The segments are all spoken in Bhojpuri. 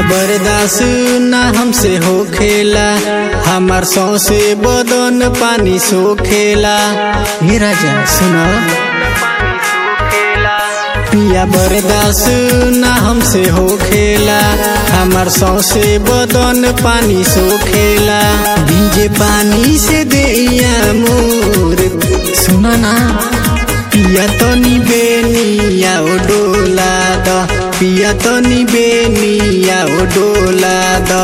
बर्दाश्त ना हमसे हो खेला हमार सौसे बदन पानी सो खेला हे राजा सुनो पिया बर्दाश्त ना हमसे हो खेला हमार सौसे बदन पानी सो खेला भीजे पानी से देया मोर सुना ना पिया तनी बेनिया ओ डोला द पिया तनी बेनिया ओ डोला द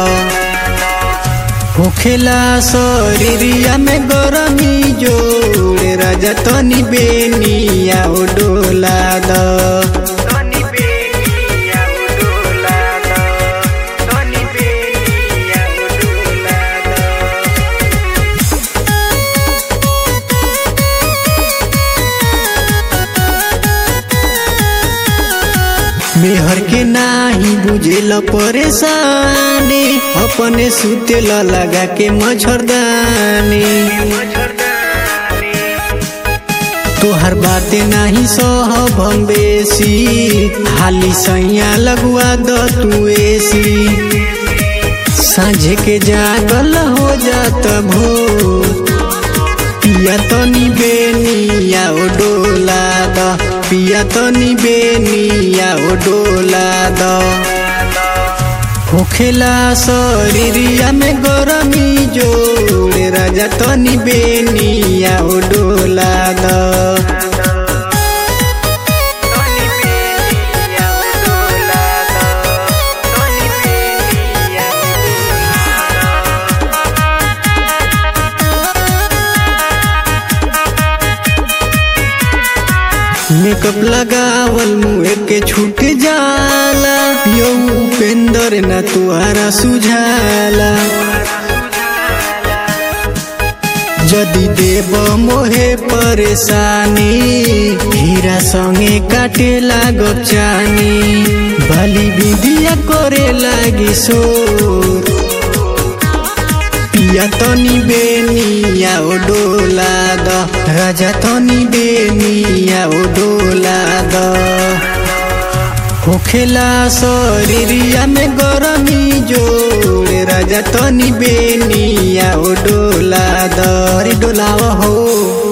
होखेला शरीरिया में गरमी जोड़े राजा तनी बेनिया ओ डोला द Tony Benia Udulado Tony Benia Udulado मेहर के नाही बुझेल परेशानी अपने सुतेल लगा के मच्छरदानी तोहर बाते नाही सहब हम बेसी हाली सैया लगवा द तू एसी साँझे के जागल हो जात भोर पिया तनी बेनिया ओ डोला द पिया तनी बेनिया ओ डोला द होखेला शरीरिया में गरमी जोड़े राजा तनी बेनिया ओ डोला द Tony Benia Udulado Tony Benia Udulado makeup लगावल मुँह के छूट जाला यो उपेंद्र न तुहारा सुझाला जदि देव मोहे परेशानी हीरा संगे काटे लागब चानी बाली बिदिया करे लागी शोर पिया तनी बेनिया ओ डोला द राजा तनी बेनिया ओ डोला द होखेला शरीरिया में गरमी जोड़े राजा तनी बेनिया ओ डोला द रे डोलाव हो